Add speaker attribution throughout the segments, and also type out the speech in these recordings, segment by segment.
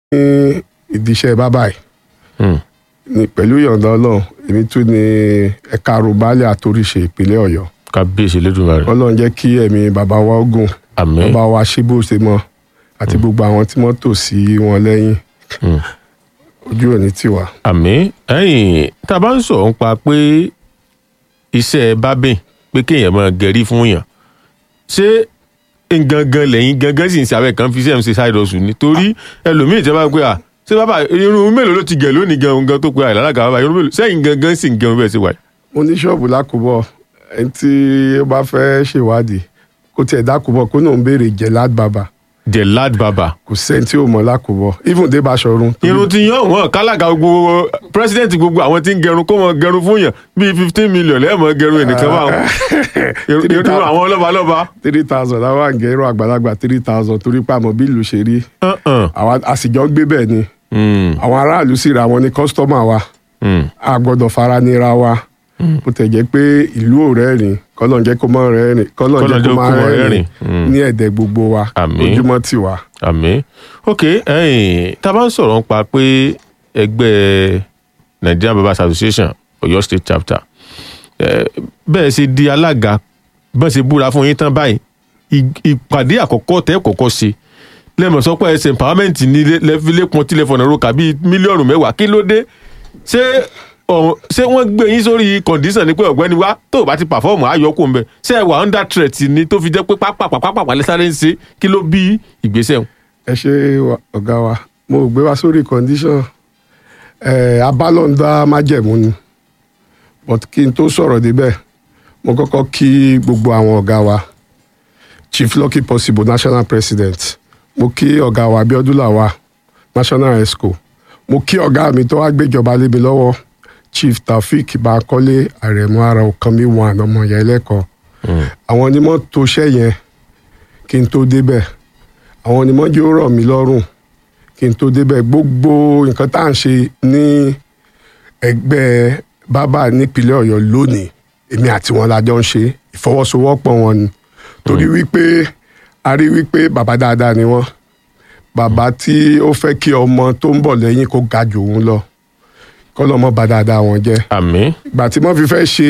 Speaker 1: ìdíṣẹ́ bábà yìí
Speaker 2: Hmm.
Speaker 1: ní pẹ̀lú ìyọ̀ǹda ọlọ́run èmi tún ní ẹ̀ka rúbálẹ̀ àtòríṣe ìpínlẹ̀ ọ̀yọ́
Speaker 2: kábíyèsí lẹ́dùnmarè
Speaker 1: ọlọ́run jẹ́ kí ẹ̀mí bàbá wa ogun
Speaker 2: àmín
Speaker 1: bàbá wa ṣe bó ṣe mọ àti gbogbo àwọn tí wọ́n tò sí wọn lẹ́yìn
Speaker 2: Hmm.
Speaker 1: ojú òní tiwa.
Speaker 2: àmín ẹ̀yìn tá a bá ń sọ̀rọ̀ nípa pé iṣẹ́ bábìn pé kéèyàn máa gẹ̀rí fún yàn ṣé gangan lẹ́yìn gangan sì ń ṣe abẹ́ kan fi sẹ́yìn ṣe side hustle ni torí ẹlòmíì tẹ́ bá pé à ṣé bàbá irun mélòó ló ti gẹ̀ lónìí gan gan tó pé àìlálága bàbá irun mélòó sẹ́yìn gangan sì ń gẹrun bẹ́ẹ̀ ṣe wà yìí.
Speaker 1: mo ní ṣọ́ọ̀bù lákòbọ̀ ẹni tí ó bá fẹ́ ṣèwádìí kó tiẹ̀ dákòbọ̀ kó náà ń béèrè jẹ̀lád bàbà
Speaker 2: the lad baba
Speaker 1: kò sẹ́ni tí ò mọ̀ lákòbọ̀ even dé Baṣọ̀run.
Speaker 2: irun ti yan wọn kálága gbogbo president gbogbo àwọn tí ń gẹrun kó wọn gẹrun fún yàn bíi fifteen million lẹ́ẹ̀mọ́ gẹrun ẹnìkan bá wọn irun àwọn lọ́balọ́ba.
Speaker 1: three thousand àwọn àǹgẹ̀ irun àgbàlagbà three thousand torí pé àmọ́ bí ìlú ṣe rí
Speaker 2: Uh-uh.
Speaker 1: àwa àsìjọ gbé bẹ́ẹ̀ ni
Speaker 2: Mm,
Speaker 1: àwọn aráàlú sì ra wọn ní kọ́sítọ́mà wa
Speaker 2: mm.
Speaker 1: a gbọ́dọ̀ fara nira wa bó tẹ̀ jẹ́ pé ìlú ò rẹ́rìn kọ́lọ́n jẹ́ kó mọ́ rẹ́rìn kọ́lọ́n jẹ́ kó máa rẹ́rìn ní ẹ̀dẹ̀ gbogbo wa
Speaker 2: Àmín.
Speaker 1: ojúmọ́ tì wá.
Speaker 2: àmín ok ẹ̀yin tá a bá ń sọ̀rọ̀ nípa pé ẹgbẹ́ Nigerian Barbers Association Ọ̀yọ́ State Chapter eh, bẹ́ẹ̀ ṣe di alága bẹ́ẹ̀ ṣe búra fún yín tán báyìí ì- ìpàdé àkọ́kọ́ tẹ́ kọ́kọ́ ṣe lẹ́mọ̀ sọ pé ẹsẹ̀ empowerment ní lẹ́fílẹ́pọ̀n tí lẹ́fọ̀nà roka bíi mílíọ̀nù mẹ́wàá kí ló dé ṣé ọ̀hún- ṣé wọ́n gbé yín sórí condition ni pé ọ̀gbẹ́ni wa tó o bá ti perform ayọ̀kù ń bẹ̀ ṣé ẹ wà under threat ni tó fi jẹ́ pé pápápápápá lẹ́sàrẹ́ ń ṣe kí ló bí ìgbésẹ̀ wọn.
Speaker 1: ẹ ṣe wa- ọ̀gá wa mo gbé wa sórí condition ẹ̀ abálọ̀ndà májẹ̀mú ni but kí n tó sọ̀rọ̀ débẹ̀ mo kọ́kọ́ kí gbogbo àwọn ọ̀gá wa chief lucky possible national president mo kí ọ̀gá wa abiodun lawa national esco mo kí ọ̀gá mi tó wá gbéjọba lé mi lọ́wọ́ chief taofeek bankole aremu ara okanmi one ọmọ ìyá ẹlẹ́kọ̀ọ́ àwọn onímọ̀ tó ṣẹ́ yẹn kí n tó débẹ̀ àwọn onímọ̀ jẹ́ ó rọ̀ mí lọ́rùn kí n tó débẹ̀ gbogbo nǹkan tá à ń ṣe ní ẹgbẹ́ bábà nípínlẹ̀ ọ̀yọ́ lónìí èmi àti wọn la jọ ń ṣe ìfọwọ́sowọ́pọ̀ wọn ni torí wípé a rí wípé bàbá dáadáa ni wọ́n bàbá tí ó fẹ́ kí ọmọ tó ń bọ̀ lẹ́yìn kó ga jù òun lọ kọ́ lọ́mọ bá dáadáa wọn jẹ́
Speaker 2: àmín
Speaker 1: ìgbà tí wọ́n fi fẹ́ ṣe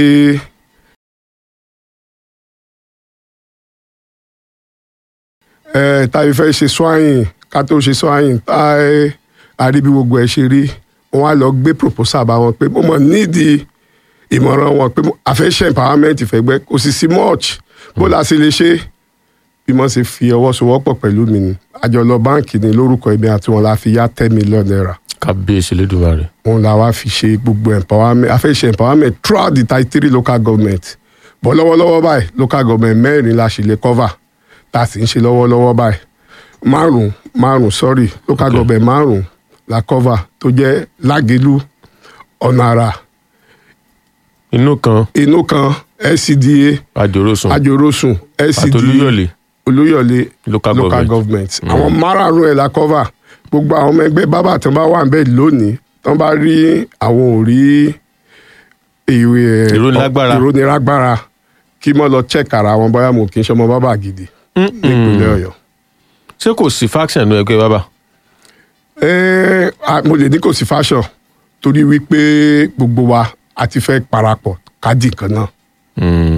Speaker 1: ẹ tá a fi fẹ́ ṣe swine ká tó ṣe swine tá a rí bí gbogbo ẹ ṣe rí wọ́n á lọ gbé proposal bá wọn pé mo mọ̀ nídìí ìmọ̀ràn wọn pé a fẹ́ ṣe empowerment fẹ́gbẹ́ kò sì sí much bó la ṣe lè ṣe bí wọ́n ṣe fi ọwọ́ sowọ́pọ̀ pẹ̀lú mi ni àjọ lọ báǹkì ní lórúkọ ẹ̀mí àti wọn la fi yá ten million naira
Speaker 2: kábíyèsí lẹ́dùnmarè
Speaker 1: òun la wá fi ṣe gbogbo empowerment a fẹ́ ṣe empowerment throughout the thirty three local government bọ́ lọ́wọ́lọ́wọ́ báyìí local government mẹ́rin la ṣì lè cover tá a sì ń ṣe lọ́wọ́lọ́wọ́ báyìí márùn márùn sorry local
Speaker 2: Okay.
Speaker 1: government márùn la cover tó jẹ́ lágẹ̀lú ọ̀nà àrà
Speaker 2: inú kan
Speaker 1: inú kan LCDA
Speaker 2: àjòròsùn
Speaker 1: ajorosun LCDA
Speaker 2: àtolúyọ̀lé
Speaker 1: olóyọ̀lé
Speaker 2: local
Speaker 1: local
Speaker 2: government
Speaker 1: government àwọn márààrún ẹ̀ la cover gbogbo àwọn ọmọ ẹgbẹ́ bábà tán bá wà níbẹ̀ lónìí tán bá rí àwọn ò rí ìwé ẹ̀,
Speaker 2: Ìrónilágbára.
Speaker 1: ìrónilágbára kí mọ́ lọ check ara wọn bóyá mo kì í ṣọmọ bábà gidi nípínlẹ̀ ọ̀yọ́.
Speaker 2: ṣé kò sí faction nínú ẹgbẹ́ bàbá
Speaker 1: Ẹ́, a- mo lè ní kò sí fashion torí wípé gbogbo wa a ti fẹ́ parapọ̀ ká dì kan náà.
Speaker 2: Mm.